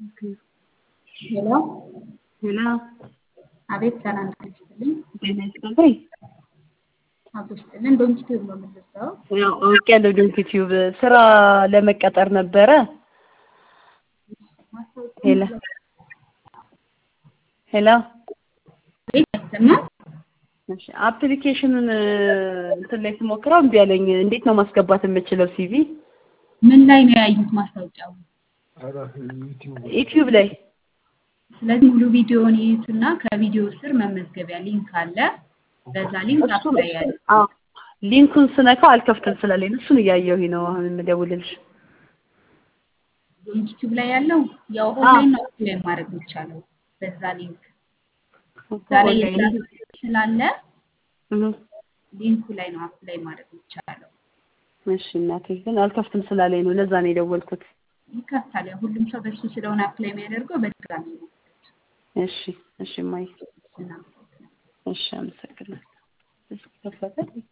ሄሎ ሄሎ አቤት ሰላም ጤና ይስጥልኝ። ጤና ይስጥልኝ። አቶ ይስጥልን ዶንኪ ቲዩብ ነው የምንደርሰው። ያው አውቄያለሁ ዶንኪ ቲዩብ ስራ ለመቀጠር ነበረ። ሄሎ ሄሎ አቤት አይሰማም? እሺ አፕሊኬሽኑን እንትን ላይ ስሞክረው እምቢ አለኝ። እንዴት ነው ማስገባት የምችለው ሲቪ? ምን ላይ ነው ያዩት ማስታወቂያው? ዩቲዩብ ላይ ስለዚህ ሙሉ ቪዲዮውን ይዩትና ከቪዲዮ ስር መመዝገቢያ ሊንክ አለ። በዛ ሊንክ እሱን አፕላይ ያለ አዎ ሊንኩን ስነካው አልከፍትም ስላለኝ ነው። እሱን እያየሁኝ ነው አሁን የምደውልልሽ። ዶንኪ ቲዩብ ላይ ያለው ያው ኦንላይን ነው አፕላይ ማድረግ የሚቻለው በዛ ሊንክ እዛ ላይ የስራ ዝርዝር ስላለ እህ ሊንኩ ላይ ነው አፕላይ ማድረግ የሚቻለው። እሺ እናቴ ግን አልከፍትም ስላለኝ ነው። ለዛ ነው የደወልኩት። ይከፍታል። ያው ሁሉም ሰው በሱ ስለሆነ አፕላይ የሚያደርገው በድጋሚ ነው። እሺ እሺ ማይ እናመሰግናለን። እሺ አመሰግናለሁ። እሺ ከፈተ